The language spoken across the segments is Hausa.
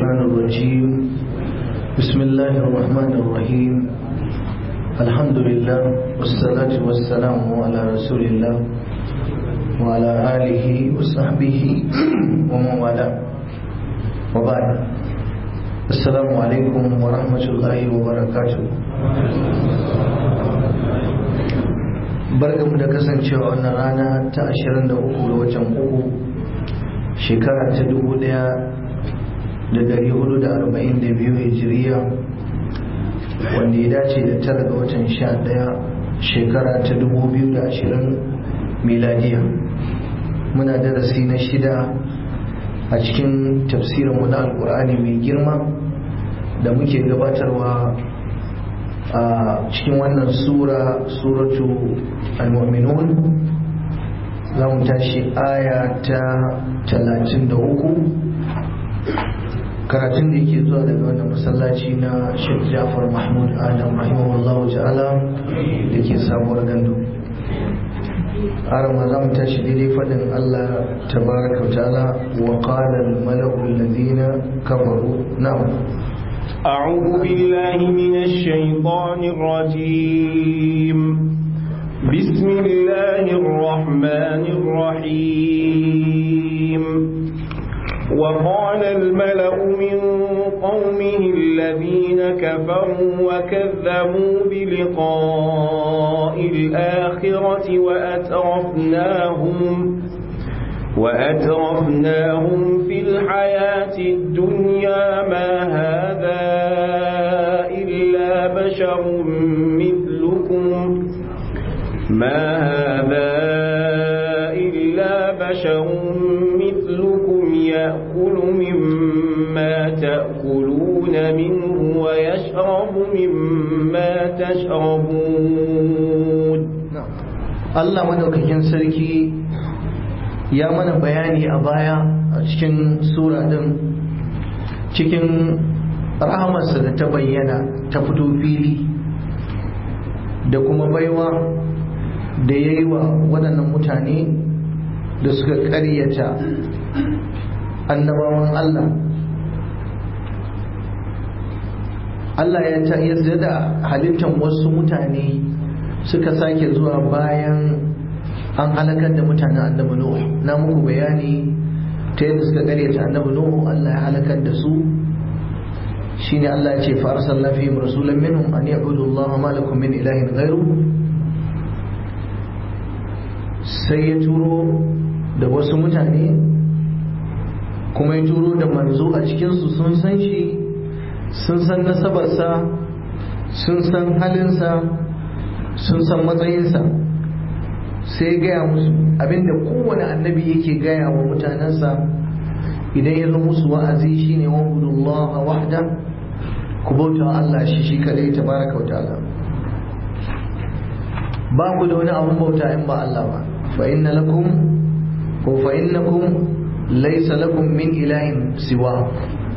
الشيطان الرجيم بسم الله الرحمن الرحيم الحمد لله والصلاة والسلام على رسول الله وعلى آله وصحبه ومن والاه وبعد السلام عليكم ورحمة الله وبركاته barkamu da kasancewa wannan rana ta 23 ga watan uku shekara ta 1442 hijiriya wanda ya dace da tara ga watan 11 shekara ta 2020 miladiya muna darasi na shida a cikin tafsirinmu na alkur'ani mai girma da muke gabatarwa a cikin wannan sura suratu al-mu'minun za mu tashi aya ta 33 karatun da yake zuwa daga wannan masallaci na Sheikh Jafar Mahmud Adam rahimahullahu ta'ala da ke sabuwar gandu arama za mu tashi daidai faɗin Allah tabaraka wa ta'ala wa qala al-mala'u alladhina kafaru na'am أعوذ بالله من الشيطان الرجيم بسم الله الرحمن الرحيم وقال الملأ من قومه الذين كفروا وكذبوا بلقاء الآخرة وأترفناهم وأترفناهم في الحياة الدنيا ما هذا إلا بشر مثلكم ما هذا إلا بشر مثلكم يأكل مما تأكلون منه ويشرب مما تشربون الله مدوكين سركي ya mana bayani a baya a cikin sura din cikin rahamarsa da ta bayyana ta fito fili da kuma baiwa da ya yi wa waɗannan mutane da suka ƙaryata annabawan Allah Allah ya ta da halittar wasu mutane suka sake zuwa bayan an halakar da mutanen annabi Nuh na muku bayani ta yadda suka gare ta annabi Nuh Allah ya halakar da su shine Allah ya ce fa arsalna fihim rasulan minhum an ya'budu Allah ma lakum min ilahin ghairu sai ya turo da wasu mutane kuma ya turo da manzo a cikin su sun san shi sun san nasabarsa sun san halinsa sun san matsayinsa sai gaya musu abinda kowane annabi yake gaya wa mutanensa idan ya zo musu wa'azi shine wa budullah wahda ku bauta Allah shi shi kadai tabaraka wa ta'ala ba ku da wani abun bauta in ba Allah ba fa inna lakum ko fa innakum laysa lakum min ilahin siwa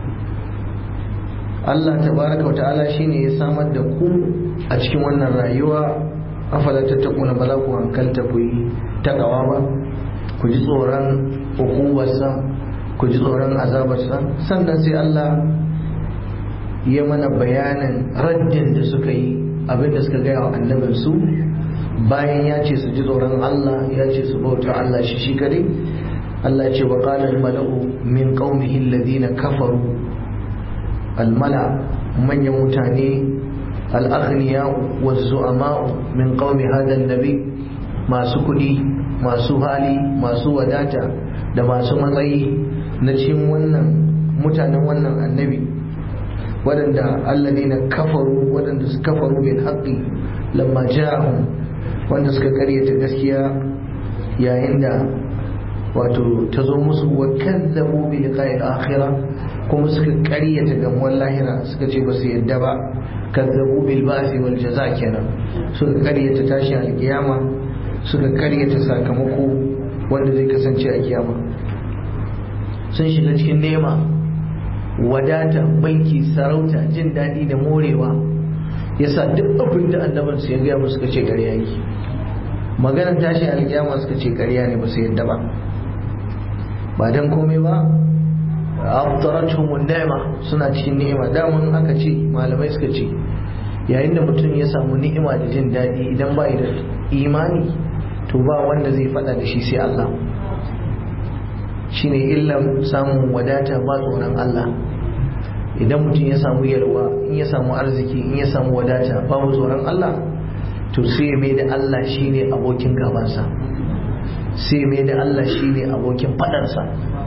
Allah tabaraka wa ta'ala shine ya samar da ku a cikin wannan rayuwa afala tattakuna ba za ku hankalta ku yi takawa ba ku ji tsoron hukumarsa ku ji tsoron azabarsa sannan sai Allah ya mana bayanin raddin da suka yi abin da suka gaya wa annabinsu bayan ya ce su ji tsoron Allah ya ce su bauta Allah shi shi kadai Allah ce wa qala al-mala'u min qaumihi alladhina kafaru al-mala manyan mutane الأغنياء والزعماء من قوم هذا النبي ما سكدي ما سهالي ما سوداتا da masu matsayi na cikin wannan mutanen wannan annabi waɗanda allazi na kafaru waɗanda su kafaru bil haqqi lamma ja'ahum wanda suka karyata gaskiya yayin da wato ta zo musu wa kazzabu bi liqa'il akhirah kuma suka karyata gamuwar lahira suka ce ba su yadda ba kazzabu bil ba'thi wal jaza kenan suka karyata tashi a kiyama suka karyata sakamako wanda zai kasance a kiyama sun shiga cikin nema wadata banki sarauta jin daɗi da morewa yasa duk abin da annaban su ya gaya musu suka ce ƙarya yake maganar tashi a kiyama suka ce ƙarya ne ba su yadda ba ba dan komai ba abdaratuhum ni'ma suna cikin ni'ima damun aka ce malamai suka ce yayin da mutum ya samu ni'ima da jin daɗi idan ba da imani to ba wanda zai faɗa da shi sai Allah shine illan samun wadata ba tsoron Allah idan mutum ya samu yalwa in ya samu arziki in ya samu wadata babu tsoron Allah to sai mai da Allah shine abokin gabansa sai mai da Allah shine abokin faɗarsa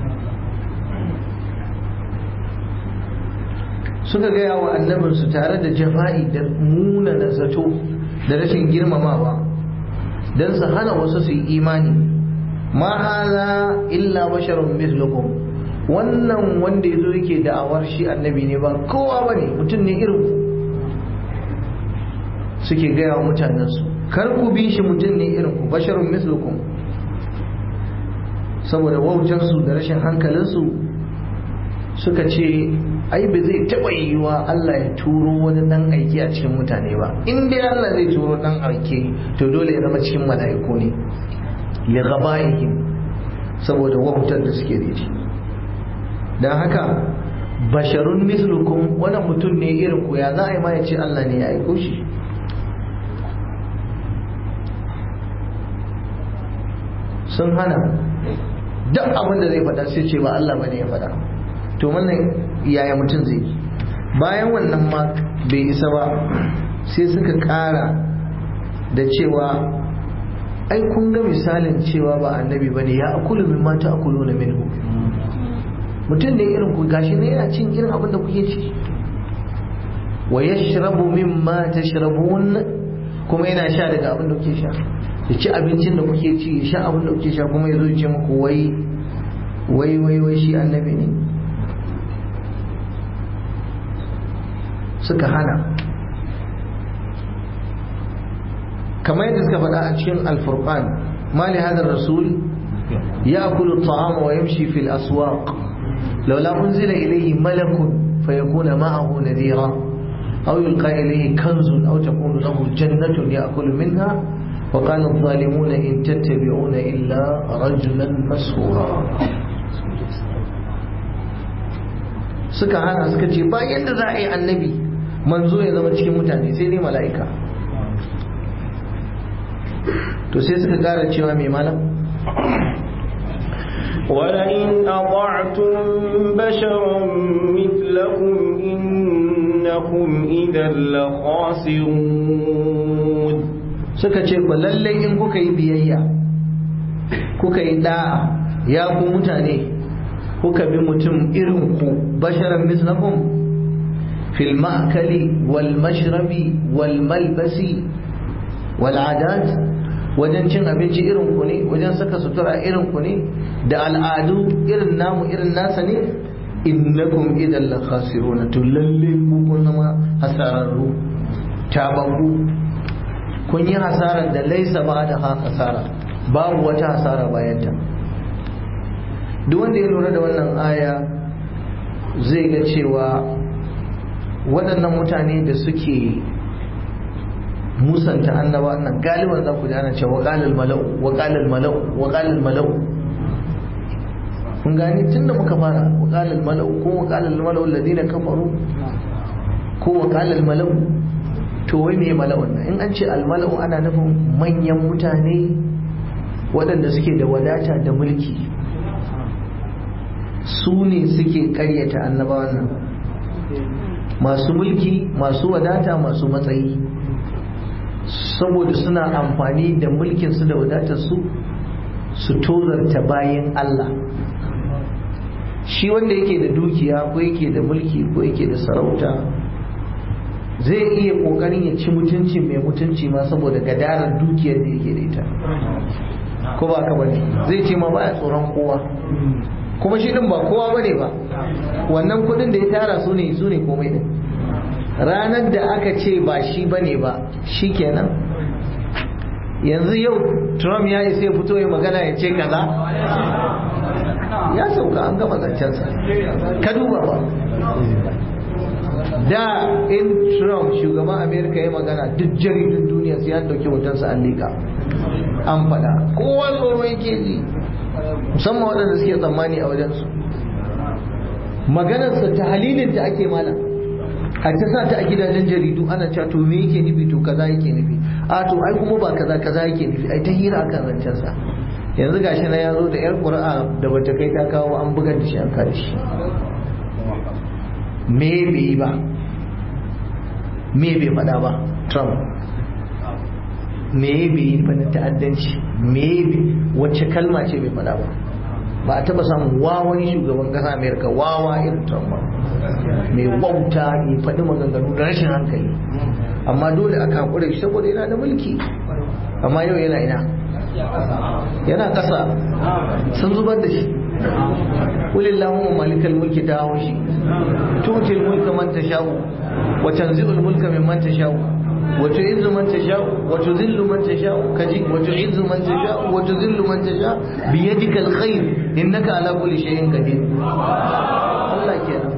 suka gaya wa annabinsu tare da jafa'i da muna da zato da rashin girmamawa don su hana wasu su yi imani ma hala illa basharun mislukum wannan wanda ya zo yake da'awar shi annabi ne ba kowa ba ne mutum ne irin ku suke gaya wa mutanensu kar ku bi shi mutum ne irin ku basharun mislukum saboda wautarsu da rashin hankalinsu suka ce ai ba zai taɓa yiwuwa Allah ya turo wani ɗan aiki a cikin mutane ba in dai Allah zai turo ɗan aiki to dole ya zama cikin mala'iku ne li ghabaihim saboda wautar da suke da shi dan haka basharun mislukum wani mutum ne irin ku ya za a yi ma ya ce Allah ne ya aiko shi sun hana duk abin da zai faɗa sai ce ba Allah bane ya faɗa to wannan yaya mutum zai bayan wannan ma bai isa ba sai suka ƙara da cewa ai kun ga misalin cewa ba annabi ba ne ya akulu min mata akulu na minhu mutum ne irin ku gashi ne yana cin irin abin da kuke ci wa yashrabu mimma tashrabun kuma yana sha daga abin da kuke sha ya ci abincin da kuke ci ya sha abin da kuke sha kuma ya zo ya ce muku wai wai wai wai shi annabi ne suka hana kamar yadda suka faɗa a cikin alfurqan ma li hadha rasul ya'kulu at-ta'ama wa yamshi fil aswaq laula unzila ilayhi malakun fayakuna ma'ahu nadira aw yulqa ilayhi kanzun aw takunu lahu jannatun ya'kulu minha وقال الظالمون إن تتبعون إلا رجلا مسهورا suka hana suka ce ba yadda za a yi annabi manzo ya zama cikin mutane sai dai mala'ika to sai suka kara cewa mai malam ولئن أطعتم بشرا مثلكم إنكم إذا لخاسرون suka ce ba lallai in kuka yi biyayya kuka yi da'a ya ku mutane kuka bi mutum irin ku basharan mislakum fil ma'kali wal mashrabi wal malbasi wal adat wajen cin abinci irin ku ne wajen saka sutura irin ku ne da al'adu irin namu irin nasa ne innakum idan la khasiruna to lalle ku kun zama hasararru tabaku kun yi hasarar da laisa ba da hasara babu wata hasara bayanta duk wanda ya lura da wannan aya zai ga cewa waɗannan mutane da suke musanta annaba nan galiban za ku ji ana cewa waƙalal mala'u waƙalal mala'u waƙalal mala'u kun gani tun da muka fara waƙalal mala'u ko waƙalal mala'u ladina kafaru ko waƙalal mala'u to wai me mala'un nan in an ce almala'u ana nufin manyan mutane waɗanda suke da wadata da mulki su ne suke karyata annabawan nan masu mulki masu wadata masu matsayi saboda suna amfani da mulkinsu da wadatarsu su tozarta bayan Allah shi wanda yake da dukiya ko yake da mulki ko yake da sarauta zai iya kokarin ya ci mutunci mai mutunci ma saboda gadarar dukiyar da yake da ita ko ba ka bane zai ce ma baya tsoron kowa kuma shi din ba kowa bane ba wannan kudin da ya tara su ne su ne komai din ranar da aka ce ba shi bane ba shikenan yanzu yau Trump ya isa ya fito ya magana ya ce kaza ya sauka an gama zancensa ka duba ba da in Trump shugaban Amerika ya magana duk jaridun duniya sai an dauki hotonsa an liƙa an faɗa kowa tsoro yake ji musamman waɗanda suke tsammani a wajensu maganarsa ta halilin ta ake mana a ta sa ta a gidajen jaridu ana cewa to me yake nufi to kaza yake nufi a to ai kuma ba kaza kaza yake nufi ai ta hira akan zancen sa yanzu gashi na ya zo da yar qur'a da bata kai ta kawo an bugar da shi an kare shi me bai yi ba me bai faɗa ba trump me bai yi ba na ta'addanci me wacce kalma ce bai faɗa ba ba a taba samun wawan shugaban kasa amerika wawa irin trump ba mai wauta ya faɗi maganganu da rashin hankali amma dole a kakure shi saboda yana da mulki amma yau yana ina yana ƙasa sun zubar da shi kulillahumma malikal mulki ta hawo shi tutil mulka man tasha'u wa tanzilul mulka mimman tasha'u wa tu'izzu man tasha'u wa tudhillu man tasha'u kaji wa tu'izzu man tasha'u wa tudhillu man tasha'u bi yadikal khair innaka ala kulli shay'in qadir Allah kenan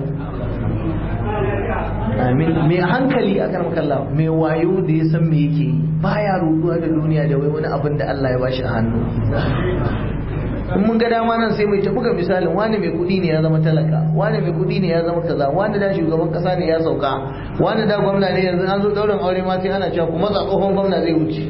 amin mai hankali a kan kalla mai wayo da ya san me yake yi baya ruduwa da duniya da wai wani abin da Allah ya bashi a hannu in mun ga dama nan sai mai ta buga misalin wani mai kudi ne ya zama talaka wani mai kudi ne ya zama kaza wani da shugaban kasa ne ya sauka wani da gwamna ne yanzu an zo daurin aure ma sai ana cewa kuma tsohon gwamna zai wuce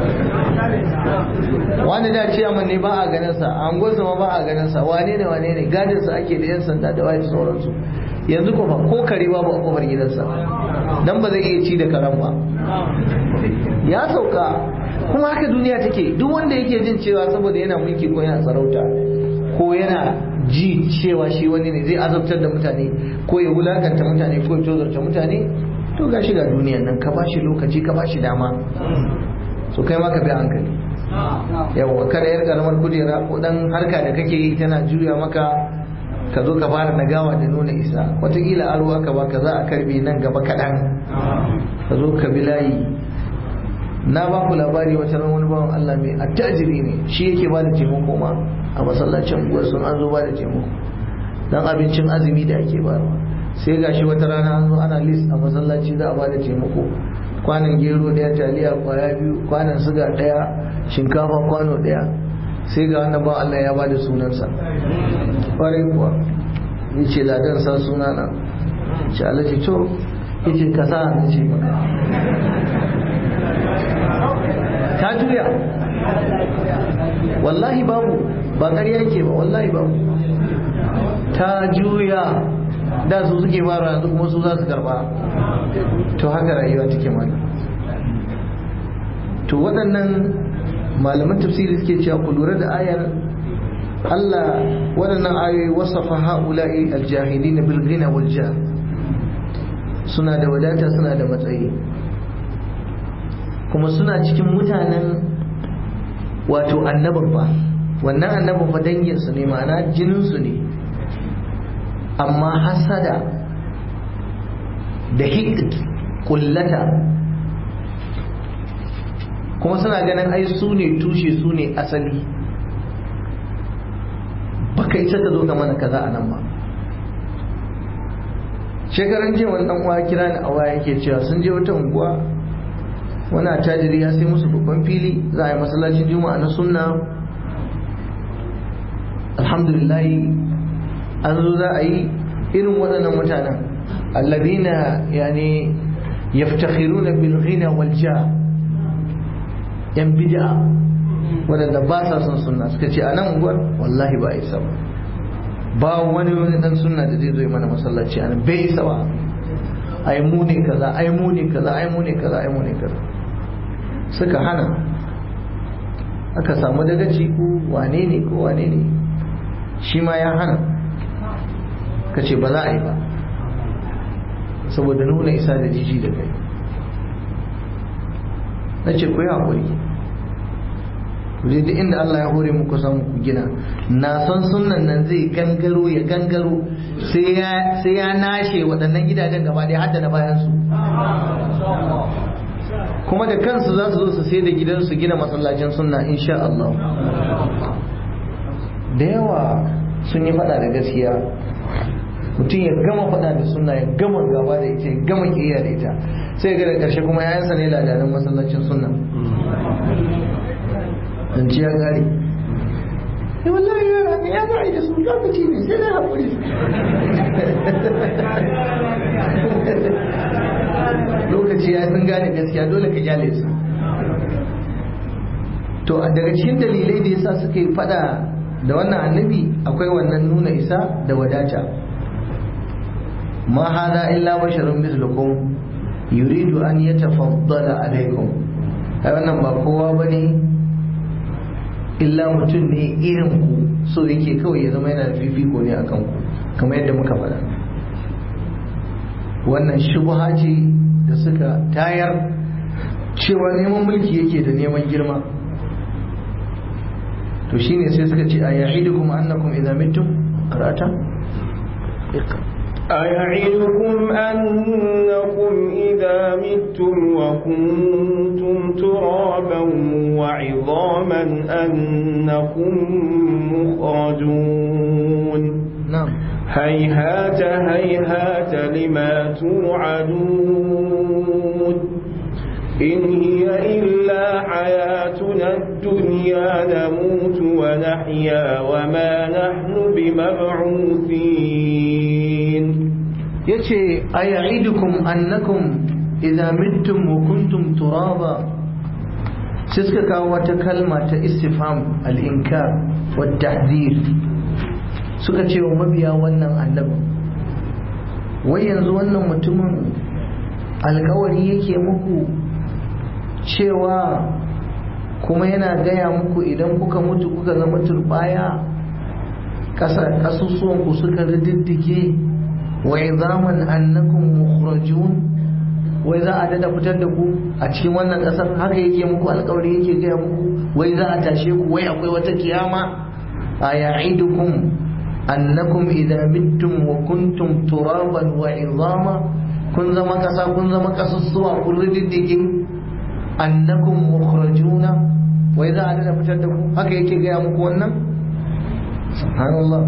wani da ciyaman ne ba a ganin sa an gwaza ma ba a ganin sa wane ne wane ne gadin sa ake da yan sanda da waye sauransu yanzu kuma ko kare babu a kofar gidansa dan ba zai iya ci da karan ba ya sauka kuma haka duniya take duk wanda yake jin cewa saboda yana mulki ko yana sarauta ko yana ji cewa shi wani ne zai azabtar da mutane ko ya wulakanta mutane ko ya tozarta mutane to ga shi ga duniyan nan ka bashi lokaci ka bashi dama so kai ma ka bi hankali yawa kada yar karamar kujera ko dan harka da kake yi tana juya maka ka zo ka fara nagawa da nuna isa watakila aro aka baka za a karbe nan gaba kaɗan ka zo ka bi layi na ba ku labari wata ran wani bawan Allah mai attajiri ne shi yake ba da taimako ma a masallacin unguwar sun an zo ba da taimako dan abincin azumi da ake ba sai gashi wata rana an zo ana list a masallaci za a ba da taimako kwanan gero daya taliya kwaya biyu kwanan suga daya shinkafa kwano daya sai ga wannan ba Allah ya ba da sunansa kwarai kuwa ya ce ladan sa sunana ce Allah ce to ya ce ka sa na ce maka ta juya wallahi babu ba ƙarya ke ba wallahi babu ta juya da su suke fara yanzu kuma su za su karba to haka rayuwa take mana to waɗannan malaman tafsiri suke cewa ku lura da ayar Allah waɗannan ayoyi wasafa ha'ula'i aljahilin bil ghina wal jah suna da wadata suna da matsayi kuma suna cikin mutanen wato annabin ba wannan annabin fa danginsu ne ma'ana jininsu ne amma hasada da hikd kullata kuma suna ganin ai su ne tushe su ne asali baka isa ka zo ka mana kaza a nan ba shekaran jiya wani dan uwa kira ni a waya yake cewa sun je wata unguwa wani attajiri ya sai musu babban fili za a yi masallacin juma'a na sunna alhamdulillah an zo za a yi irin waɗannan mutanen alladina yani yaftakhiruna bil ghina wal ja yan bid'a waɗanda ba sa son sunna suka ce a nan unguwar wallahi ba isa ba ba wani wani dan sunna da zai zo mana masallaci a nan bai isa ba ai mu ne kaza ai mu ne kaza ai mu ne kaza ai mu ne kaza suka hana aka samu dagaci ko wane ne ko wane ne shi ma ya hana ka ce ba za a yi ba saboda nuna isa da jiji da kai na ce ku yi haƙuri ku je duk inda Allah ya hore muku samu ku gina na son sunan nan zai gangaro ya gangaro sai ya nashe waɗannan gidajen gaba ɗaya hadda na bayan su kuma da kansu za su zo su sai da gidansu gina masallacin sunna insha Allah da yawa sun yi faɗa da gaskiya mutum ya gama faɗa da sunna ya gama gaba da ita ya gama kiyaya da ita sai ga da ƙarshe kuma yayansa ne ladanin masallacin sunna ci ya gari ya wallahi yara ne ya za'a da su lokaci ne sai dai haƙuri lokaci ya sun gane gaskiya dole ka kyale su to daga cikin dalilai da yasa suka yi fada da wannan annabi akwai wannan nuna isa da wadata ma hada illa basharun mislukum yuridu an yatafaddala alaikum ai wannan ba kowa bane illa mutum ne irin ku so yake kawai ya zama yana da fifiko ne akan ku kamar yadda muka faɗa wannan shubha ce da suka tayar cewa neman mulki yake da neman girma to shine sai suka ce a ya'idukum annakum idza mittum qara'ata أيعدكم أنكم إذا متم وكنتم ترابا وعظاما أنكم مخرجون نعم هيهات هيهات لما توعدون إن هي إلا حياتنا الدنيا نموت ونحيا وما نحن بمبعوثين yace aya'idukum annakum idza mittum wa kuntum turaba sai suka kawo wata kalma ta istifham al-inkar wa tahdhir suka ce wa mabiya wannan annabin wai yanzu wannan mutumin alkawari yake muku cewa kuma yana gaya muku idan kuka mutu kuka zama turbaya ƙasusuwanku suka rididdige wai zaman annakum mukhrajun wai za a dada fitar da ku a cikin wannan ƙasar haka yake muku alkawari yake gaya muku wai za a tashe ku wai akwai wata kiyama a ya'idukum annakum idza mittum wa kuntum turaban wa izama kun zama ƙasa kun zama ƙasusuwa kun rididdige annakum mukhrajuna wai za a dada fitar da ku haka yake gaya muku wannan subhanallah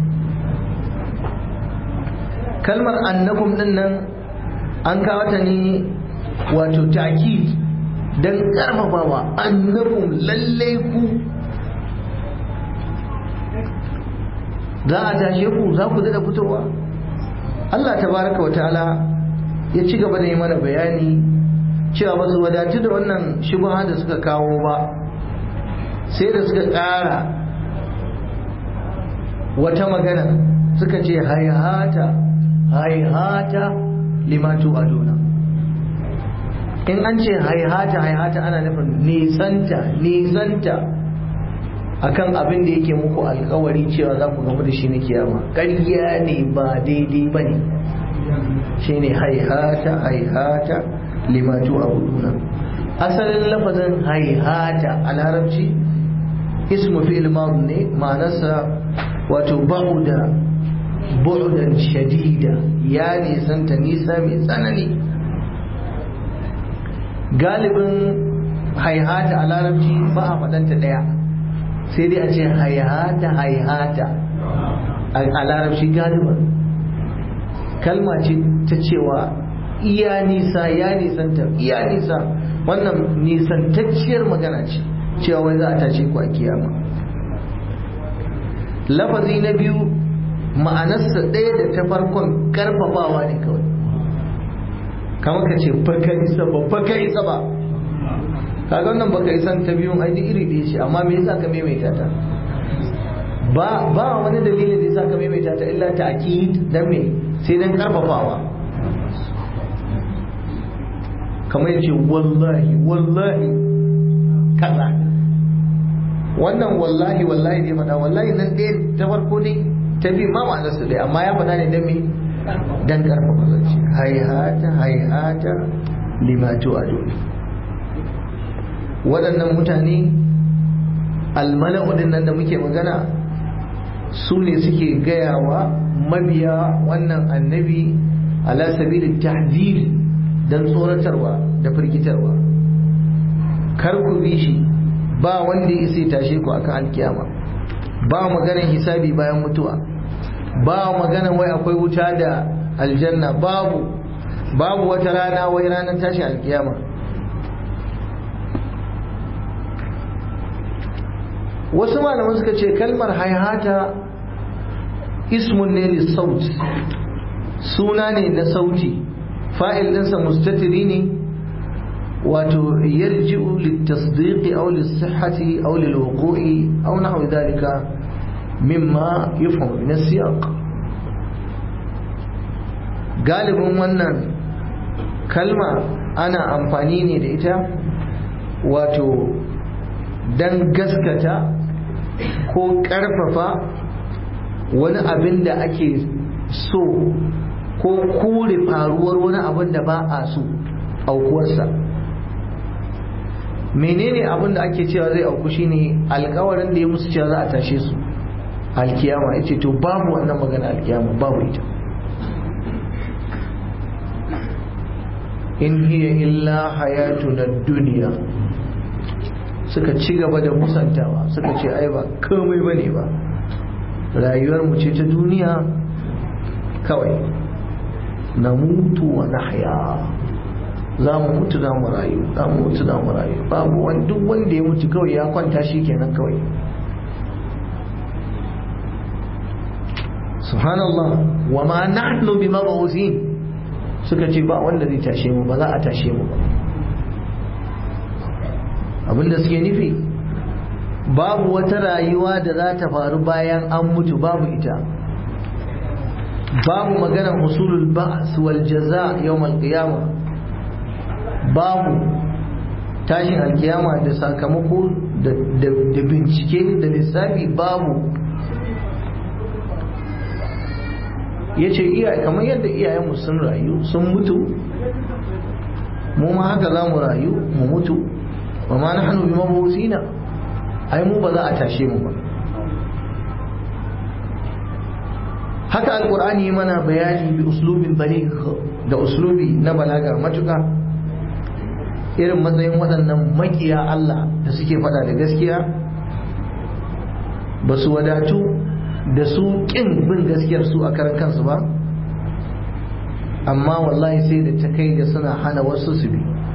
kalmar annakum din nan an kawo ta ne wato ta'kid dan karfafawa annakum lalle ku za a tashe ku za ku dada fitowa Allah tabaraka wa ta'ala ya ci gaba da yi mana bayani cewa ba su wadatu da wannan shubha da suka kawo ba sai da suka ƙara wata magana suka ce haihata haihata limatu aduna in an ce haihata haihata ana nufin nisanta nisanta akan abin da yake muku alkawari cewa za ku gamu da shi na kiyama ƙarya ne ba daidai ba ne shi ne haihata haihata limatu abuduna asalin lafazin haihata a larabci ismu fi'il madhi ne ma'anarsa wato ba'uda bu'dan shadida ya nisanta nisa mai tsanani galibin haihata a larabci ba a faɗanta ɗaya sai dai a ce haihata haihata a larabci galiban kalma ce ta cewa iya nisa ya nisanta iya nisa wannan nisantacciyar magana ce cewa wai za a tashe ku a kiyama lafazi na biyu ma'anarsa ɗaya da ta farkon karfafawa ne kawai kamar ka ce baka isa ba baka isa ba kaga wannan baka isan ta biyun ai iri ɗaya ce amma me yasa ka maimaita ta ba ba wani dalilin da yasa ka maimaita ta illa ta akid dan me sai dan karfafawa kamar yace wallahi wallahi kaza wannan wallahi wallahi ne faɗa wallahi nan ɗaya ta farko ne ta bi ma ma'anar su ɗaya amma ya faɗa ne dan me dan karfafa zance haihata haihata limatu adu waɗannan mutane almala'u din nan da muke magana su ne suke gayawa mabiya wannan annabi ala sabili tahzir dan tsoratarwa da firgitarwa kar ku bi shi ba wanda ya isa tashe ku akan alkiyama ba maganar hisabi bayan mutuwa ba maganar wai akwai wuta da aljanna babu babu wata rana wai ranar tashi alkiyama wasu malaman suka ce kalmar haihata ismun ne lissaut suna ne na sauti fa'il ɗinsa mustatiri ne wato yarji'u litasdiqi aw lis-sihhati aw lil-wuqu'i aw nahwi dhalika mimma yufhamu min as-siyaq galibin wannan kalma ana amfani ne da ita wato dan gaskata ko karfafa wani abin da ake so ko kore faruwar wani abin da ba a so aukuwarsa menene abin da ake cewa zai auku shine alkawarin da ya musu cewa za a tashe su alkiyama ya ce to babu wannan magana alkiyama babu ita in hiya illa hayatuna duniya suka ci gaba da musantawa suka ce ai ba komai bane ba rayuwar mu ce ta duniya kawai na mutu wa nahya za mu mutu za mu rayu za mu mutu za mu rayu babu wani duk wanda ya mutu kawai ya kwanta shi kenan kawai subhanallah wa ma nahnu bi mab'uthin suka ce ba wanda zai tashe mu ba za a tashe mu ba abinda suke nufi babu wata rayuwa da za ta faru bayan an mutu babu ita babu maganar husulul ba'as wal jaza yawmal qiyama babu tashin alkiyama da sakamako da bincike da lissafi babu ya ce kamar yadda iyayenmu sun rayu sun mutu mu ma haka za mu rayu mu mutu wa ma na hannu bi mabusina ai mu ba za a tashe mu ba haka alkur'ani mana bayani bi uslubin baligh da uslubi na balaga matuka irin matsayin waɗannan makiya Allah da suke faɗa da gaskiya ba su wadatu da su ƙin bin gaskiyar su a karan kansu ba amma wallahi sai da ta kai da suna hana wasu su bi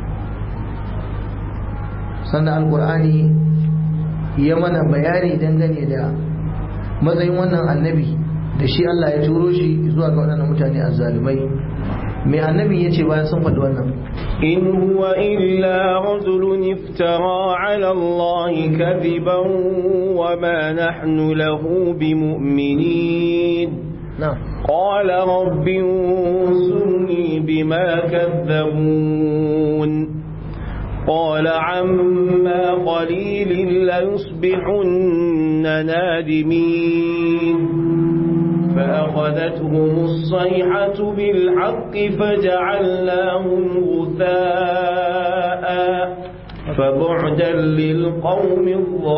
sannan alkur'ani ya mana bayani dangane da matsayin wannan annabi da shi Allah ya turo shi zuwa ga waɗannan mutane azzalumai mai annabi ya ce bayan sun faɗi wannan إن هو إلا رجل افترى على الله كذبا وما نحن له بمؤمنين نعم قال رب انصرني بما كذبون قال عما قليل ليصبحن نادمين فأخذتهم الصيحة بالحق فجعلناهم غثاء فبعدا للقوم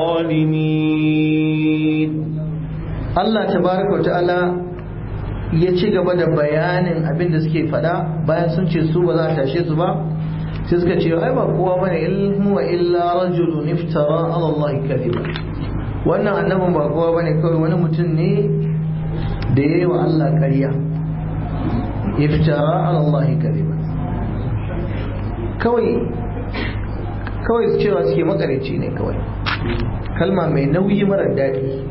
الظالمين Allah tabaraka wa ta'ala ya ci gaba da bayanin abin da suke faɗa bayan sun ce su ba za a tashe su ba sai suka ce ai ba kowa bane ilmu wa illa rajulun iftara ala Allah kadhiba wannan annabin ba kowa bane kawai wani mutum ne da yayi wa Allah ƙarya iftara ala Allah kadhiba kawai kawai cewa suke makareci ne kawai kalma mai nauyi mara daɗi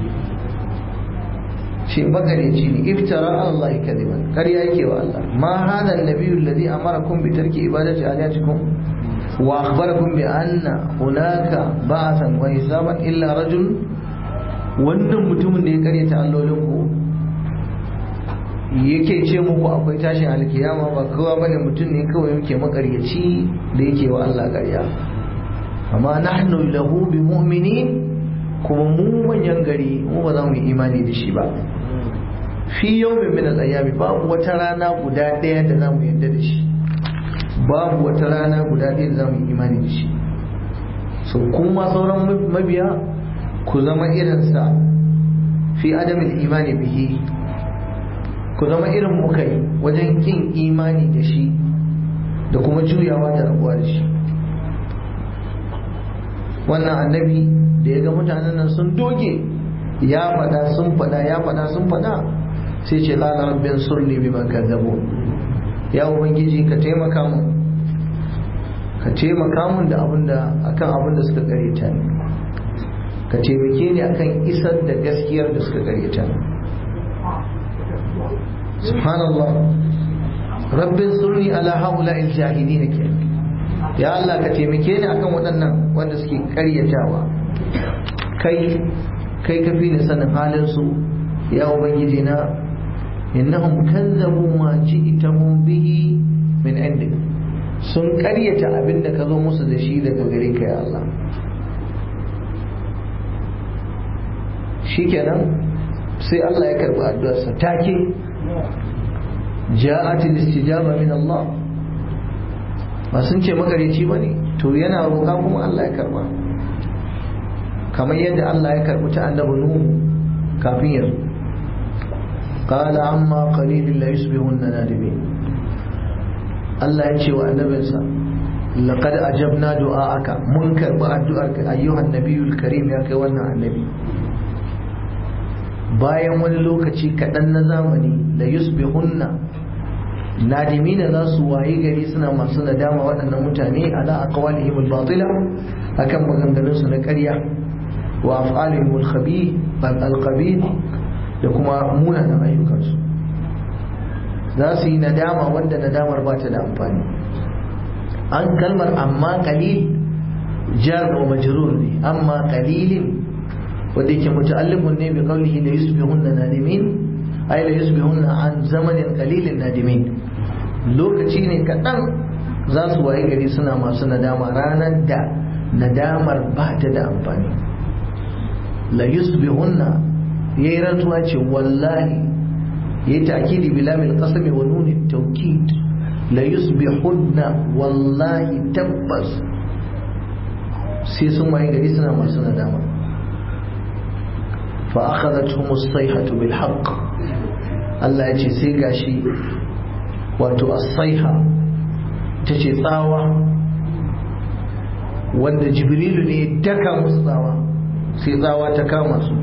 ce magareci ne iftara Allah kadiban ƙarya yake wa Allah ma hada annabiyyu alladhi amarakum bi tarki ibadati alihatikum wa akhbarakum bi anna hunaka ba'athan wa hisaban illa rajul wannan mutumin da ya karyata allolin ku yake ce muku akwai tashin alkiyama ba kowa bane mutum ne kawai yake makaryaci da yake wa Allah ƙarya amma nahnu lahu bi mu'minin kuma mu manyan gari mu ba za mu yi imani da shi ba fi yawmin min al-ayami babu wata rana guda ɗaya da za mu yarda da shi babu wata rana guda ɗaya da za mu yi imani da shi so kuma sauran mabiya ku zama irinsa fi adamin imani bihi ku zama irin muka yi wajen kin imani da shi da kuma juyawa da rabuwa da shi wannan annabi da ya ga mutanen nan sun doge ya fada sun fada ya fada sun fada sai ce lana rabbin surni bi man kadzabu ya ubangiji ka taimaka mun ka taimaka mun da abinda akan abinda suka kareta ni ka ka taimake ni akan isar da gaskiyar da suka karyata subhanallah rabbin surni ala haula jahilin ke ya Allah ka taimake ni akan waɗannan wanda suke karyatawa kai kai ka fi ni sanin halin su ya ubangiji na innahum kazzabu ma ji'tahum bihi min indik sun karyata abin da ka zo musu da shi daga gare ka ya Allah shikenan sai Allah ya karbi addu'arsa take ja'at al-istijaba min Allah ba sun ce magareci bane to yana roƙa kuma Allah ya karba kamar yadda Allah ya karbi ta annabi Nuhu kafin ya qala amma qalilin la yusbihunna nadimin Allah ya ce wa annabinsa laqad ajabna du'aaka mun karbi addu'arka ayyuhan nabiyul karim ya kai wannan annabi bayan wani lokaci kaɗan na zamani da yusbihunna nadimina za su wayi gari suna masu nadama waɗannan mutane ala aqwalihim al-batila akan maganganun su na ƙarya wa af'alihim al-qabih da kuma munanan ayyukansu za su yi nadama wanda nadamar ba ta da amfani an kalmar amma qalil jar wa majrur ne amma qalilin wanda yake muta'alliqun ne bi qawlihi la yusbihunna nadimin ay la yusbihunna an zamanin qalilin nadimin lokaci ne kaɗan za su waye gari suna masu nadama ranar da nadamar ba ta da amfani la yusbihunna yayi rantsuwa ce wallahi yayi ta'kidi bi lamil qasmi wa nun at-tawkid la yusbihunna wallahi tabbas sai sun waye gari suna masu nadama فأخذتهم الصيحة بالحق Allah ya ce sai gashi wato as-saiha tace tsawa wanda jibrilu ne daka musu tsawa sai tsawa ta kama su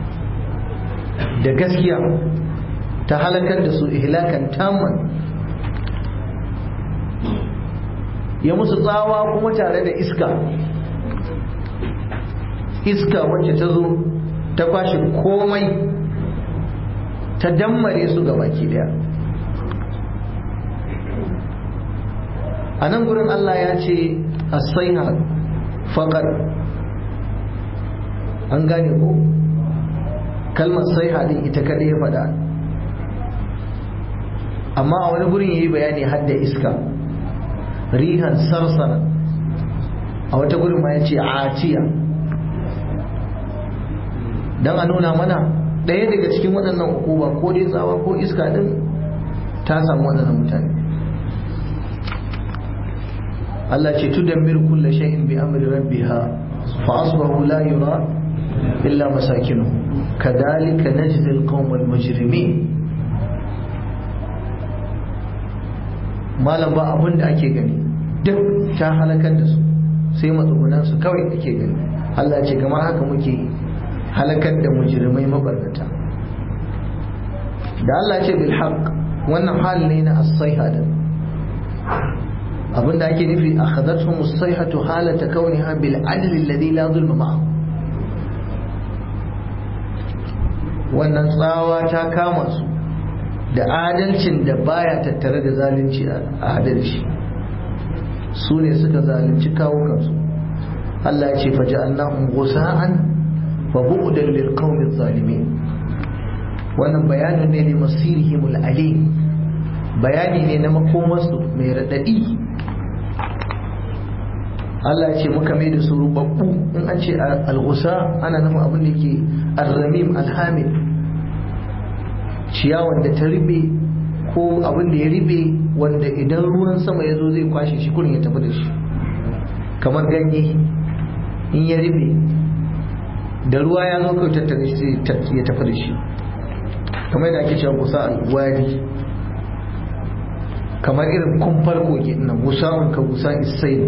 da gaskiya ta halakar da su ihlakan tamman ya musu tsawa kuma tare da iska iska wacce ta zo ta kwashe komai ta dammare su ga baki daya a nan gurin Allah ya ce asaiha faƙar an gane ko kalmar saiha din ita kaɗai ya faɗa amma a wani gurin ya yi bayani hadda iska rihan sarsara a wata gurin ma ya ce atiya don a nuna mana ɗaya daga cikin waɗannan hukuma ko dai tsawa ko iska ɗin ta samu waɗannan mutane Allah ce tudammir kulla shay'in bi amri rabbiha fa asbahu la yura illa masakinu kadhalika najzi alqawm almujrimin malam ba abin da ake gani duk ta halakar da su sai matsugunan su kawai ake gani Allah ce kamar haka muke halakar da mujrimai mabarnata da Allah ce bil haqq wannan hal ne na as-sayha din abinda ake nufi akhadathum as-sayhatu halata kauniha bil adl alladhi la zulma ma'ahu wannan tsawa ta kama su da adalcin da baya tattare da zalunci a adalci su ne suka zalunci kawukansu Allah ya ce faja'alnahum ghusa'an fa bu'dan lil qawmi zalimin wannan bayanin ne ne masirihimul alim bayani ne na makomarsu mai radadi Allah ce muka mai da su rubabbu in an ce al-ghusa ana nufin abin da yake ar-ramim al-hamid ciyawan da ta ribe ko abin da ya ribe wanda idan ruwan sama ya zo zai kwashe shi kurin ya tafi da shi kamar ganye in ya ribe da ruwa ya zo kawai tattare shi ya tafi da shi kamar yadda ake cewa gusa al-wadi kamar irin kumfar kogi nan gusa'un ka gusa isai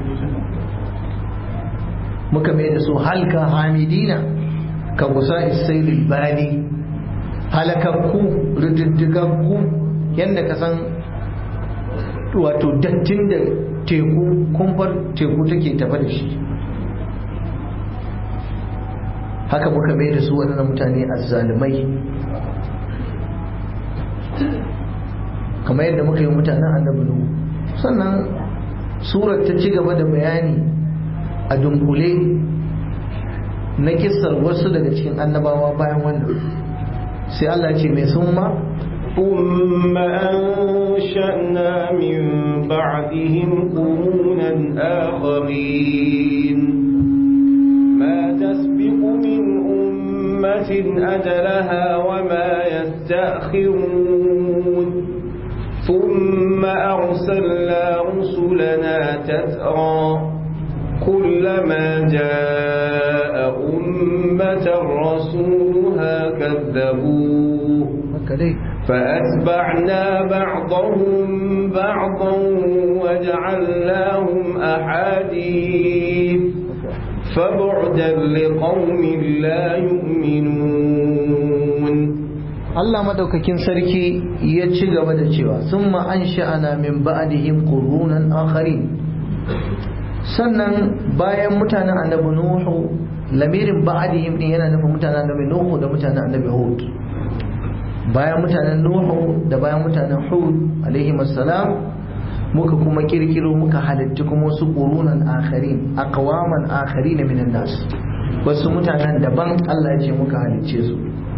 muka mai da su halka hamidina ka gusa isai bani halakakku rididdigaggu yadda ka san wato dattin da teku kumfar teku take tafa da shi haka muka mai da su waɗannan mutane azzalumai kamar yadda muka yi mutanen annabi nuhu sannan surar ta ci gaba da bayani a dunkule na kissar wasu daga cikin annabawa bayan wannan sai Allah ce mai summa ثم أنشأنا من بعدهم قرونا آخرين ما تسبق من أمة أجلها وما يستأخرون ثم أرسلنا رسلنا تترى كلما جاء أمة رسولها كذبوه فأتبعنا بعضهم بعضا وجعلناهم أحاديث فبعدا لقوم لا يؤمنون Allah madaukakin sarki ya ci gaba da cewa sun an sha'ana min ba'dihim qurunan akharin sannan bayan mutanen annabi nuhu lamirin ba'dihim din yana nufin mutanen annabi nuhu da mutanen annabi hud bayan mutanen nuhu da bayan mutanen hud alaihi assalam muka kuma kirkiro muka halitta kuma wasu qurunan akharin aqwaman akharin minan nas wasu mutanen daban Allah ya ce muka halicce su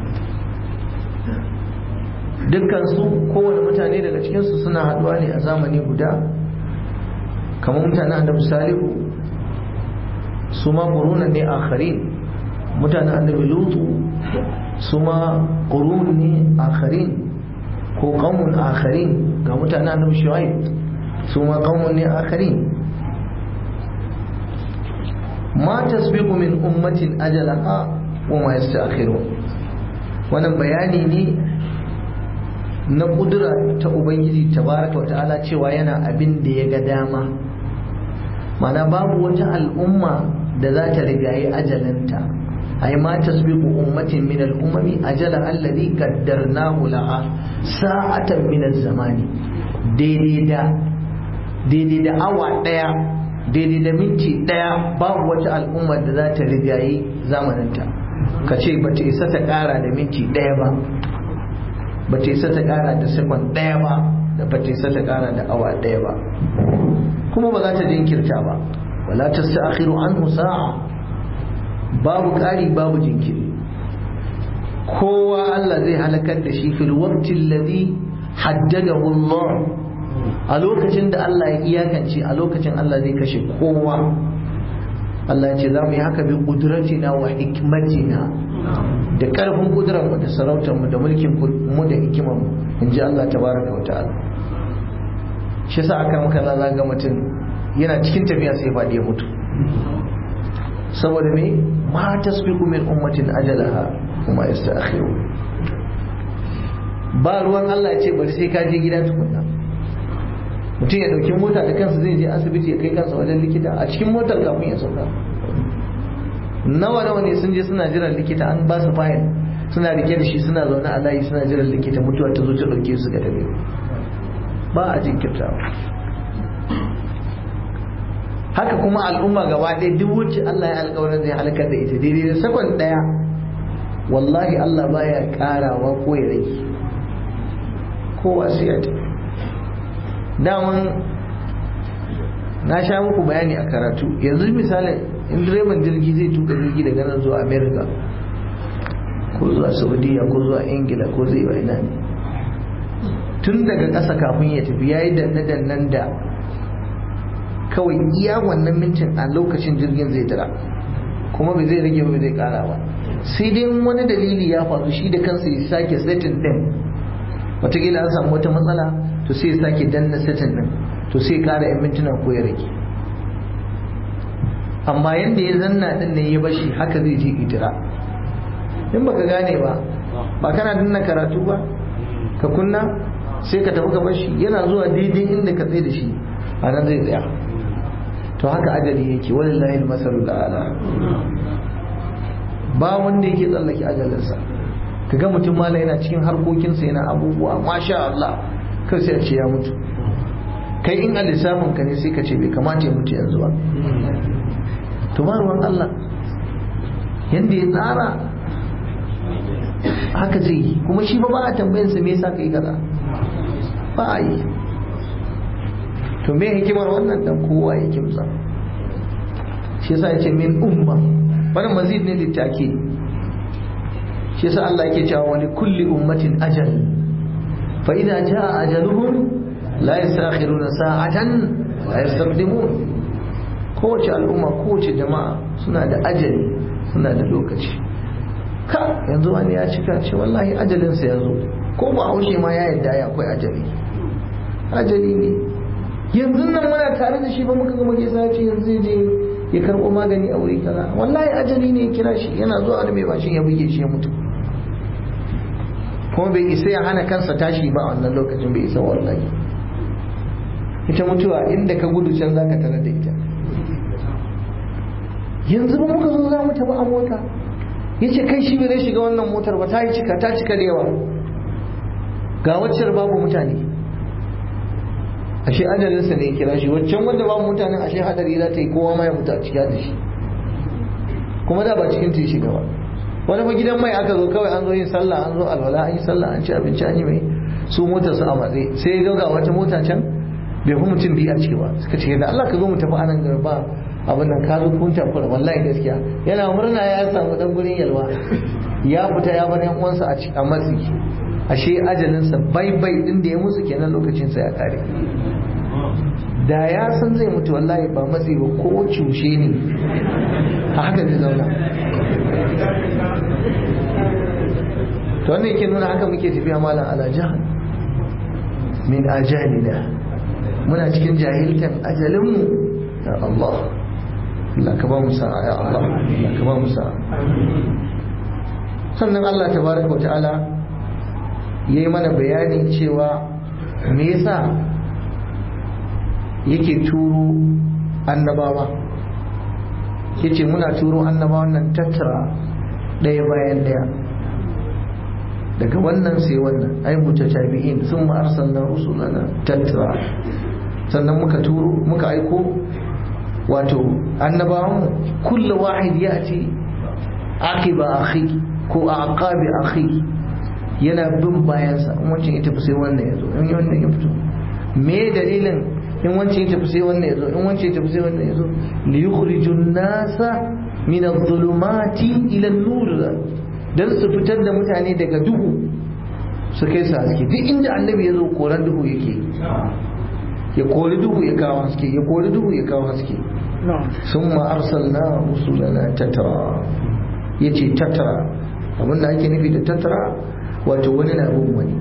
dukkansu kowane mutane daga cikinsu suna haɗuwa ne a zamani guda kamar mutanen annabi salihu su ma ƙurunan ne akharin mutanen annabi lutu su ma ƙurun ne akharin ko ƙaumun akharin ga mutanen annabi shu'aib su ma ƙaumun ne akharin ma tasbiqu min ummatin ajalaha wa ma yasta'khirun wannan bayani ne na kudura ta ubangiji tabaraka wa ta'ala cewa yana abin da ya ga dama mana babu wata al'umma da za ta rigayi ajalanta ai ma tasbiqu ummatin min al-umami ajala alladhi qaddarnahu laha sa'atan min az-zamani daidai da daidai da awa daya daidai da minti daya babu wata al'umma da za ta rigayi zamaninta ka ce ba ta isa ta kara da minti daya ba ba ta isa ta kara da sekon ɗaya ba da ba ta isa ta kara da awa ɗaya ba kuma ba za ta jinkirta ba wala ta sa'akhiru anhu sa'a babu ƙari babu jinkiri kowa Allah zai halakar da shi fil waqti alladhi haddadahu Allah a lokacin da Allah ya iyakance a lokacin Allah zai kashe kowa Allah ya ce za mu yi haka bi kudratina wa hikmatina da karfin kudurar mu da sarautar mu da mulkin mu da hikimar mu in ji Allah tabaraka wa ta'ala shi yasa aka maka za ga mutum yana cikin tafiya sai faɗi ya mutu saboda me ma tasbiqu min ummatin ajalaha kuma yasta'khiru ba ruwan Allah ya ce bari sai ka je gida tukunna mutum ya dauki mota da kansa zai je asibiti ya kai kansa wajen likita a cikin motar kafin ya sauka nawa nawa ne sun je suna jiran likita an ba su fayil suna rike da shi suna zaune a layi suna jiran likita mutuwa ta zo ta dauke su ga dabe ba a jinkirtawa haka kuma al'umma gaba ɗaya duk wacce Allah ya alƙawarin zai halakar da ita daidai da sakon ɗaya wallahi Allah baya ƙarawa ko ya rage kowa sai ya tafi daman na sha muku bayani a karatu yanzu misalin in direban jirgi zai tuka jirgi daga nan zuwa america ko zuwa saudiya ko zuwa ingila ko zai wa ina ne tun daga ƙasa kafin ya tafi ya yi danne-dannen da kawai iya wannan mintin a lokacin jirgin zai tara kuma bai zai rage ba zai kara ba sai dai wani dalili ya faru shi da kansa ya sake setting din wataƙila an samu wata matsala to sai ya sake danna setting din to sai kara yan mintuna ko ya rage amma yadda ya zanna din ne ya bashi haka zai je itira in baka gane ba ba kana danna karatu ba ka kunna sai ka tafi ka bashi yana zuwa daidai inda ka tsaye da shi a nan zai tsaya to haka ajali yake walillahi almasalul a'la ba wanda yake tsallake ajalinsa kaga mutum mala yana cikin harkokinsa yana abubuwa masha Allah kai sai a ce ya mutu kai in a lissafin ka ne sai ka ce bai kamata ya mutu yanzu ba to ba ruwan Allah yadda ya tsara haka zai yi kuma shi ba ba a tambayinsa me yasa kai kaza ba a yi to me hikimar wannan dan kowa ya kimsa shi yasa ya ce min umma wannan mazid ne littaki shi yasa Allah yake cewa wani kulli ummatin ajal fa idza jaa ajaluhum la yastakhiruna sa'atan la yastaqdimun kowace al'umma kowace jama'a suna da ajali suna da lokaci ka yanzu wani ya cika ce wallahi ajalinsa ya zo ko ba haushe ma ya yadda ya akwai ajali ajali ne yanzu nan muna tare da shi ba muka gama gaisa ya ce yanzu zai je ya karɓo magani a wuri kaza wallahi ajali ne ya kira shi yana zuwa wani mai bashin ya buge shi ya mutu kuma bai isa ya hana kansa tashi ba a wannan lokacin bai isa wallahi ita mutuwa inda ka gudu can zaka tarar da ita yanzu ba muka zo za mu tafi a mota ya ce kai shi bai zai shiga wannan motar ba ta yi cika ta cika da yawa ga waccar babu mutane ashe ajalinsa ne ya kira shi waccan wanda babu mutanen ashe hadari za ta yi kowa ma ya mutu a ciki da shi kuma da ba cikin ta shiga ba wani fa gidan mai aka zo kawai an zo yin sallah an zo alwala an yi sallah an ci abinci an yi mai su motar su a matsayi sai ya ga wata mota can bai fi mutum biyu a ciki ba suka ce da Allah ka zo mu tafi anan garba abin nan ka zo kun takura wallahi gaskiya yana murna ya samu dan gurin yalwa ya fita ya bar yan uwansa a matsi ashe ajalinsa bai bai din da ya musu kenan lokacin sa ya kare da ya san zai mutu wallahi ba matsi ba ko cushe ne a haka zai zauna to wannan yake nuna haka muke tafiya malam ala jahal min ajalina muna cikin jahiltan ajalinmu ya Allah Allah ka ba mu sa'a ya Allah Allah ka ba mu sa'a sannan Allah tabaraka wa ta'ala yayi mana bayani cewa me yasa yake turo annabawa yace muna turo annabawan nan tattara ɗaya bayan ɗaya daga wannan sai wannan ai mutatabi'in sun ma arsalna rusulana tattara sannan muka turo muka aiko wato annabawan kullu wahid yati aqiba akhi ko aqabi akhi yana bin bayansa in wancan ya tafi sai wannan ya zo in wannan ya fito me dalilin in wancan ya tafi sai wannan ya zo in wancan ya tafi sai wannan ya zo li yukhrijun nasa min adh-dhulumati ila an-nur dan su fitar da mutane daga duhu su kai su haske duk inda annabi ya zo koran duhu yake ya kori duhu ya kawo haske ya kori duhu ya kawo haske sun ma arsalna rusulana tattara ya ce tattara abinda ake nufi da tattara wato wani na bin wani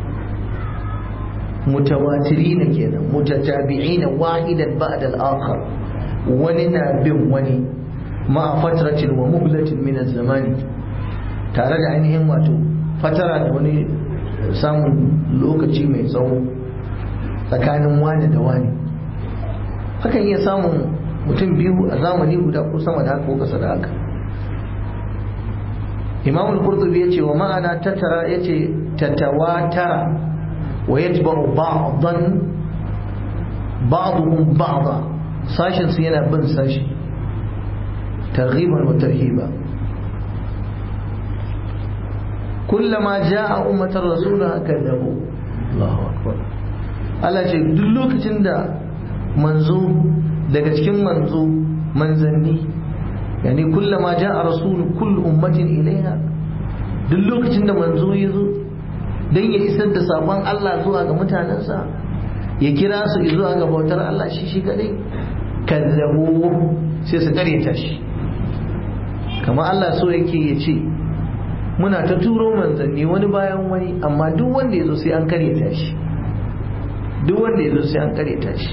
mutawatiri na kenan mutatabi'i na wahidan ba'da al-akhar wani na bin wani ma fatratin wa muhlatin min zamani tare da ainihin wato fatara da wani samun lokaci mai tsawo tsakanin wani da wani hakan iya samun mutum biyu a zamani guda ko sama da haka ko kasa da haka imam al-qurtubi yace wa ma'ana tattara yace tatawatara wa yatba'u ba'dan ba'dhum ba'da sashin su yana bin sashi targhiban wa tarhiba kullama ja'a ummatar rasula kadabu Allahu akbar Allah ce duk lokacin da manzo daga cikin manzo manzanni yani kullama ja'a rasul kull ummatin ilaiha duk lokacin da manzo ya zo dan ya isar da sabon Allah zuwa ga mutanensa ya kira su zuwa ga bautar Allah shi shi kadai kazzabu sai su karyata shi kamar Allah so yake ya ce muna ta turo manzanni wani bayan wani amma duk wanda ya zo sai an karyata shi duk wanda ya zo sai an karyata shi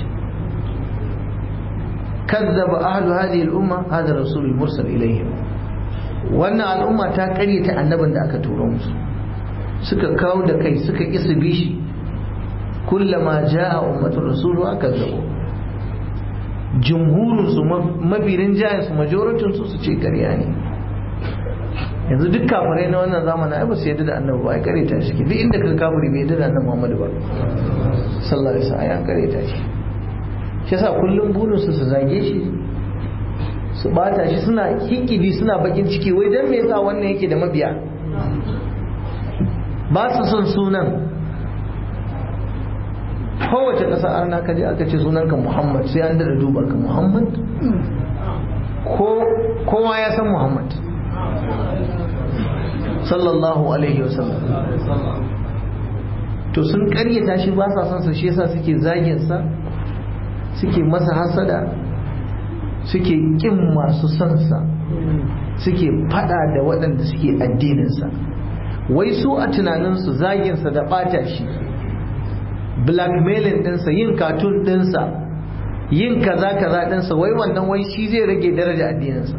kazzaba ahlu hadhihi al-umma hadha rasul mursal ilayhim wannan al'umma ta karyata annabin da aka turo musu suka kawo da kai suka isa bishi kullama jaa ummatu rasulu kazzabu jumhurun su mabirin jayin su majoratin su su ce karya ne yanzu duk kafirai na wannan zamanin ai ba su yadda da annabi ba ai kareta shi duk inda ka kafiri bai yadda da annabi Muhammadu ba sallallahu alaihi wasallam ai kareta shi shi yasa kullum burin su su zage shi su su bata shi suna hikidi suna bakin ciki wai dan me yasa wannan yake da mabiya ba su son sunan kowace ƙasa arna kaje aka ce sunanka muhammad sai an dada duba ka muhammad kowa ya san muhammad sallallahu alaihi wasallam to sun karyata shi ba sa son sa shi yasa suke zagin sa suke masa hasada suke kin masu son sa suke fada da waɗanda suke addinin sa wai su a tunaninsu zagin sa da bata shi blackmailing ɗinsa yin katun ɗinsa yin kaza kaza ɗinsa wai wannan wai shi zai rage daraja addininsa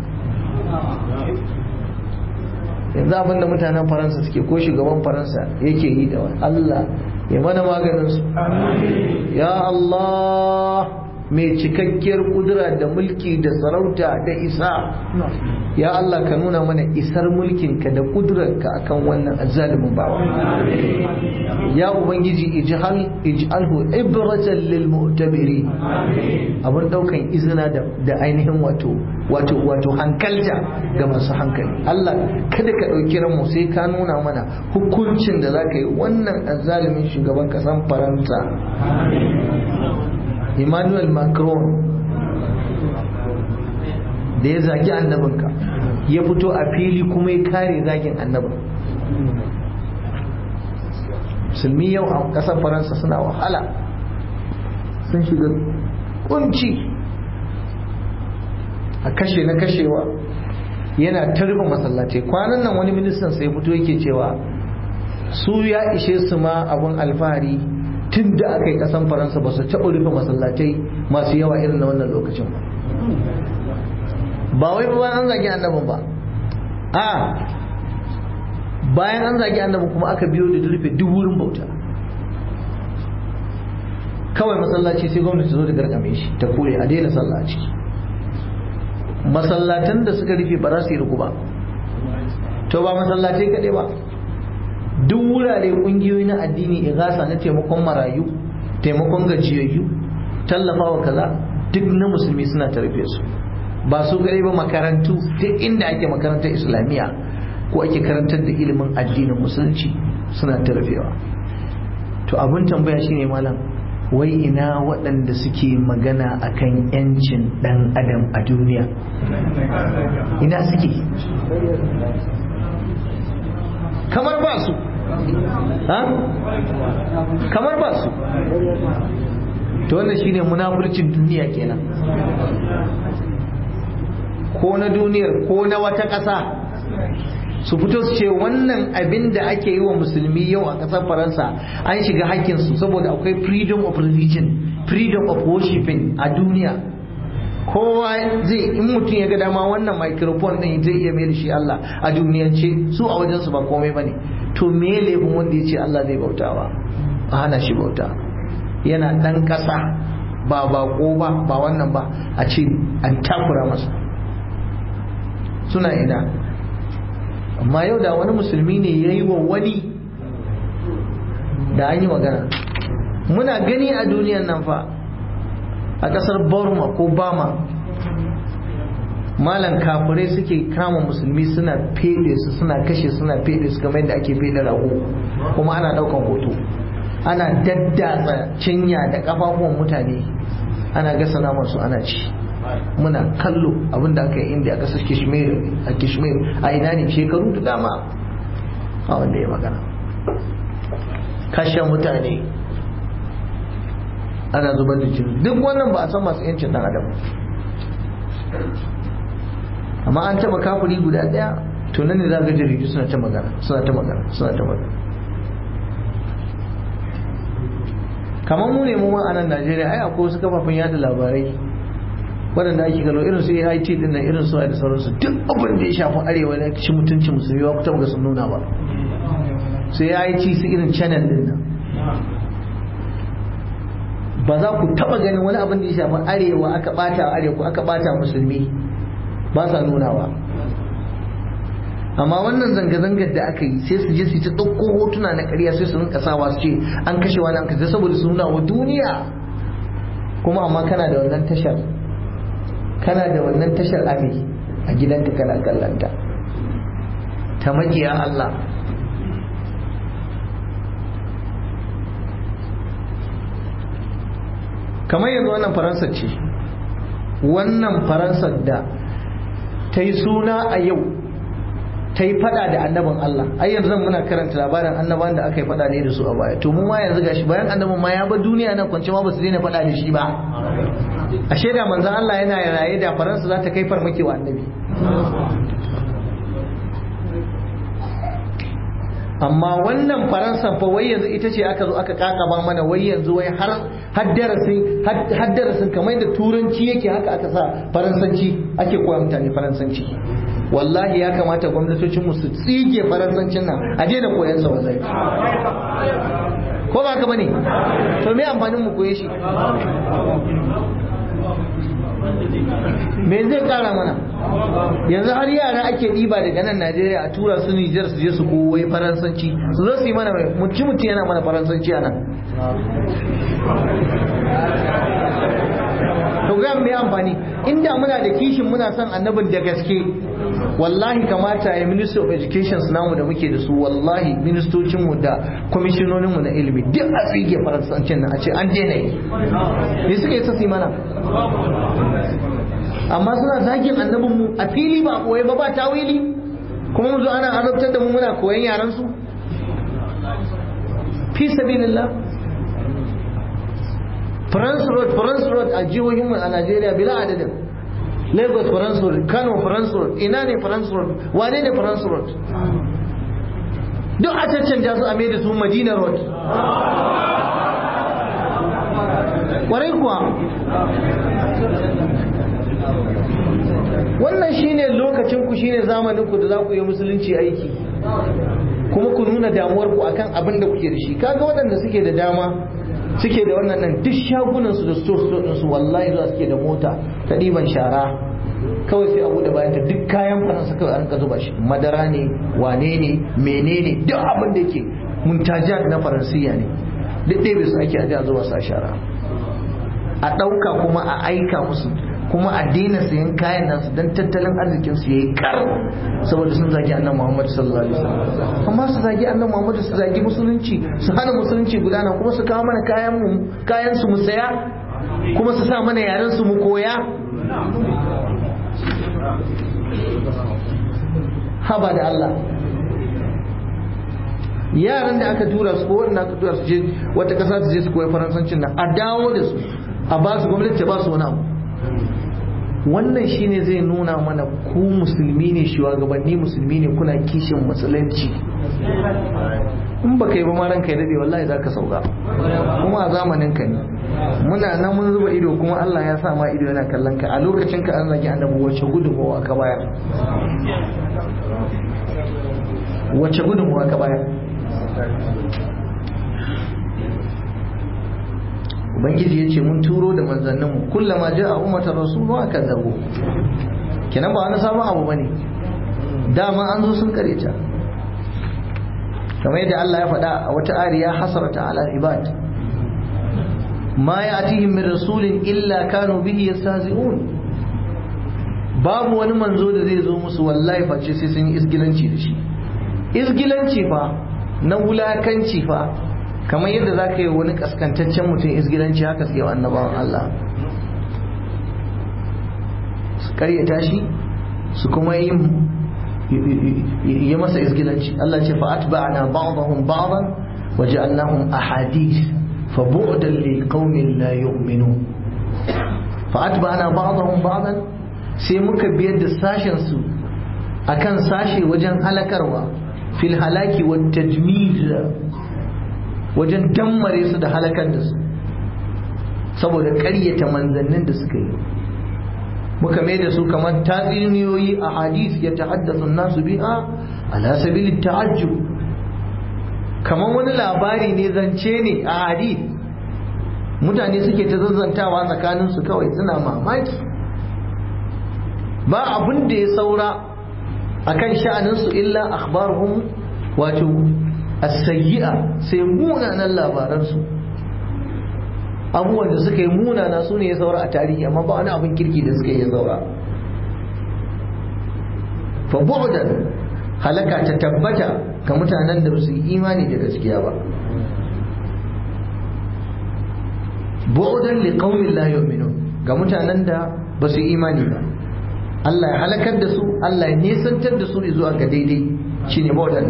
yanzu abin da mutanen faransa suke ko shugaban faransa yake yi da Allah ya mana maganinsu ya Allah mai cikakkiyar kudura da mulki da sarauta da isa ya Allah ka nuna mana isar mulkinka da kudurarka akan wannan azalimin bawa ya ubangiji ij'al ij'alhu ibratan lil mu'tabiri abun daukan izina da da ainihin wato wato wato hankalta ga masu hankali Allah kada ka dauki ranmu sai ka nuna mana hukuncin da zaka yi wannan azalimin shugaban kasan Faransa Emmanuel Macron da ya zagi annabinka ya fito a fili kuma ya kare zagin annabin musulmi yau a ƙasar faransa suna wahala sun shiga kunci a kashe na kashewa yana tarba masallatai kwanan nan wani ministan sai fito yake cewa su ya ishe su ma abun alfahari tun da aka yi ƙasan faransa ba su taɓa rufe masallatai masu yawa irin na wannan lokacin ba ba wai ba an zagi annabin ba a bayan an zagi annabin kuma aka biyo da rufe duk wurin bauta kawai masallaci sai gwamnati zo da gargame shi ta kore a daina sallah a ciki masallatan da suka rufe ba za su yi ruku ba to ba masallatai kaɗai ba duk wurare ƙungiyoyi na addini igasa na taimakon marayu taimakon gajiyayyu tallafawa kaza duk na musulmi suna ta rufe su ba su gare ba makarantu duk inda ake makarantar islamiyya ko ake karantar da ilimin addinin musulunci suna tarafewa to abin tambaya shine malam wai ina waɗanda suke magana akan yancin ɗan adam a duniya ina suke kamar ba su ha kamar ba su to wannan shine munafurcin duniya kenan ko na duniyar ko na wata ƙasa su fito su ce wannan abin da ake yi wa musulmi yau a ƙasar faransa an shiga hakkinsu saboda akwai freedom of religion freedom of worshiping a duniya kowa zai in mutum ya ga dama wannan microphone din zai iya mai da shi Allah a duniyance su a wajen su ba komai bane to me laifin wanda ya ce Allah zai bautawa a hana shi bauta yana dan ƙasa ba bako ba ba wannan ba a ce an takura masa suna ina amma yau da wani musulmi ne ya yi wa wani da an yi magana muna gani a duniyan nan fa a ƙasar burma ko bama malan kafirai suke kama musulmi suna fede su suna kashe suna fede su kamar yadda ake fede rago kuma ana ɗaukan hoto ana daddatsa cinya da ƙafafuwan mutane ana gasa naman su ana ci muna kallo abinda aka yi inda a kasar kishmir a kishmir a ina ne shekaru da dama a wanda ya magana kashe mutane ana zubar da jini duk wannan ba a san masu yancin dan adam amma an taba kafuri guda daya to nan ne za ga jaridu suna ta magana suna ta magana suna ta magana kamar mu ne mu ma a nan Najeriya ai akwai wasu kafafen yada labarai waɗanda ake gano irin su AIT din nan irin su da sauransu duk abin da ya shafi arewa na ci mutuncin musulmi ba ku taɓa ga sun nuna ba su AIT su irin channel din nan ba za ku taɓa ganin wani abin da ya shafi arewa aka ɓata arewa aka ɓata musulmi ba sa nunawa amma wannan zanga-zangar da aka yi sai su je su ta ɗauko hotuna na ƙarya sai su rinka sawa su ce an kashe wani an kashe saboda su nuna wa duniya kuma amma kana da wannan tashar kana da wannan tashar ami a gidanka kana kallanta ta makiya Allah kamar yanzu wannan faransa ce wannan faransar da ta yi suna a yau ta yi fada da annabin Allah ai yanzu zan muna karanta labarin annaban da aka yi fada ne da su a baya to mu ma yanzu gashi bayan annabin ma ya bar duniya nan kwance ma ba su daina fada da shi ba a shaida manzon Allah yana raye da faransa za ta kai farmaki wa annabi amma wannan faransa fa wai yanzu ita ce aka zo aka kakaba mana wai yanzu wai har haddarasin haddarasin kamar da turanci yake haka aka sa faransanci ake koya mutane faransanci wallahi ya kamata gwamnatocin mu su tsige faransancin nan a je da koyan sa wallahi ko ba ka bane to me amfanin mu koye shi me zai kara mana yanzu har yara ake ɗiba daga nan najeriya a tura su nijar su je su koyi faransanci su zo su yi mana mutu mutu yana mana faransanci a nan to ga me amfani inda muna da kishin muna son annabin da gaske wallahi kamata ya ministry of education namu da muke da su wallahi ministocinmu da kwamishinoninmu na ilimi duk a tsige faransancin nan a ce an daina yi me suka yi sassi mana amma suna zagin annabinmu a fili ba koyi ba ba tawili kuma mu zo ana azabtar da mu muna koyan yaran su fi sabilillah France Road France Road a jihohin a Najeriya bila adadin Lagos France Road Kano France Road ina ne France Road wane ne France Road duk a cancanja su a mai da su Madina Road kwarai kuwa wannan shine lokacin ku shine zamanin ku da za ku yi musulunci aiki kuma ku nuna damuwar ku akan abin da kuke da shi kaga waɗanda suke da dama suke da wannan nan duk shagunan su da store store din su wallahi zuwa suke da mota ta ɗiban shara kawai sai a bude bayan ta duk kayan faransa kawai an ka zuba shi madara ne wane ne menene duk abin da yake muntajat na faransiya ne duk ɗaya su ake ajiya zuwa sa shara a ɗauka kuma a aika musu kuma a daina sayan kayan nasu don tattalin arzikin su yayi kar saboda sun zagi annan Muhammad sallallahu alaihi wasallam amma su zagi annan Muhammad su zagi musulunci su hana musulunci gudana kuma su kawo mana kayan mu kayan su mu saya kuma su sa mana yaren su mu koya haba da Allah yaran da aka tura su ko wanda aka tura su je wata kasa su je su koyi faransancin nan a dawo da su a ba su gwamnati ta ba su wani abu wannan shine zai nuna mana ku musulmi ne shugabanni musulmi ne kuna kishin musulunci in ba kai ba ma ranka ya dade wallahi zaka sauka kuma a zamanin ka ne muna nan mun zuba ido kuma Allah ya sa ma ido yana kallon ka a lokacin ka an zagi annabi wace gudunmawa ka bayar wace gudunmawa ka bayar ubangiji ya ce mun turo da manzanninmu kullama ja a umatar rasulu aka zabo kenan ba wani sabon abu bane dama an zo sun kareta kamar yadda Allah ya faɗa a wata ariya hasarata ala ibad ma ya'tihim min rasulin illa kanu bihi yastahzi'un babu wani manzo da zai zo musu wallahi face sai sun yi isgilanci da shi isgilanci fa na wulakanci fa kamar yadda za ka yi wani kaskantaccen mutum isgilanci haka suke wa annabawan Allah su karyata shi su kuma yi yi masa isgilanci Allah ce fa atba'na ba'dahum ba'dan wa ja'alnahum ahadith fa bu'dan li qaumin la yu'minun fa atba'na ba'dahum ba'dan sai muka biyar da sashen su akan sashe wajen halakarwa fil halaki wat tajmid wajen dammare su da halakar da su saboda ƙaryata manzannin da suka yi muka mai da su kamar tatsuniyoyi a hadis ya tahaddasu nasu biha ala sabili ta'ajjub kamar wani labari ne zance ne a hadis mutane suke ta zazzantawa tsakanin su kawai suna mamaki ba abin da ya saura akan sha'anin su illa akhbaruhum wato as-sayyi'a sai munanan labaransu abubuwan da suka yi munana su ne ya saura a tarihi amma ba wani abin kirki da suka yi ya saura fa bu'dan halaka ta tabbata ga mutanen da su yi imani da gaskiya ba bu'dan liqaumin la yu'minun ga mutanen da ba su yi imani ba Allah ya halakar da su Allah ya nisantar da su zuwa ga daidai shine bu'dan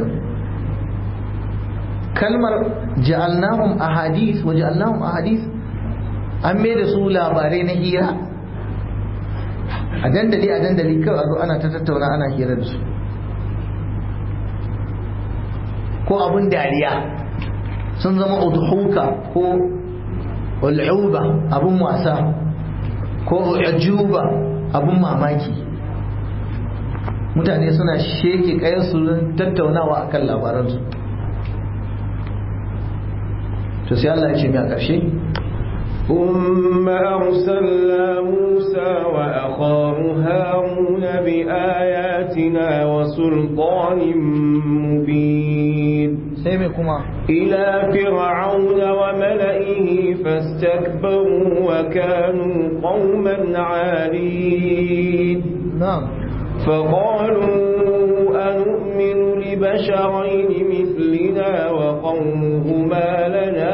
kalmar ja'alnahum ahadith wa ja'alnahum ahadith an mai da su labarai na hira a dandali a dandali kawai a zo ana ta tattauna ana hira da su ko abun dariya sun zama udhuka ko ul'uba abun wasa ko ujuba abun mamaki mutane suna sheke kayan su tattaunawa akan labaransu to sai Allah ya ce mai a ƙarshe ثم أرسلنا موسى وأخاه هارون بآياتنا وسلطان مبين kuma إلى فرعون وملئه فاستكبروا وكانوا قوما عالين na'am فقالوا أنؤمن لبشرين مثلنا وقومهما لنا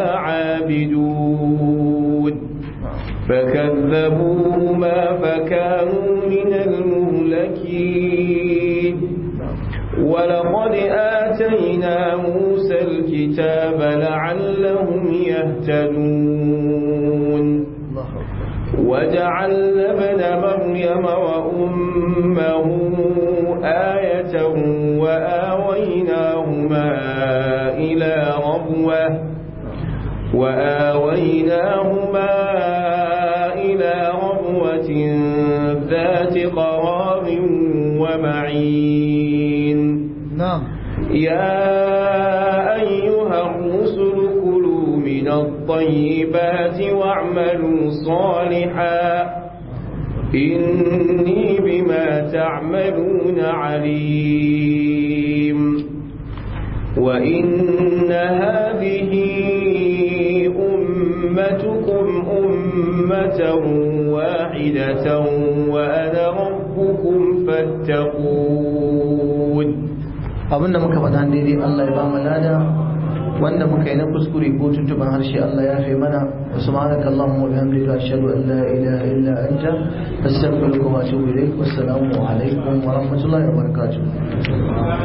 عابدون فكذبوهما فكانوا من المهلكين ولقد آتينا موسى الكتاب لعلهم يهتدون وجعلنا ابن مريم وأمه آية وآويناهما إلى ربوة وآويناهما إلى ربوة ذات قرار ومعين na'am يا أيها الرسل كلوا من الطيبات واعملوا صالحا إني بما تعملون عليم وإن هذه أمتكم أمة واحدة وأنا ربكم فاتقون abinda muka faɗa daidai Allah ya ba mu lada wanda muka yi na kuskure ko tuntuban harshe Allah ya fi mana wa subhanaka allahumma wa bihamdika ashhadu an la ilaha illa anta astaghfiruka wa atubu ilaik wassalamu alaikum wa rahmatullahi wa barakatuh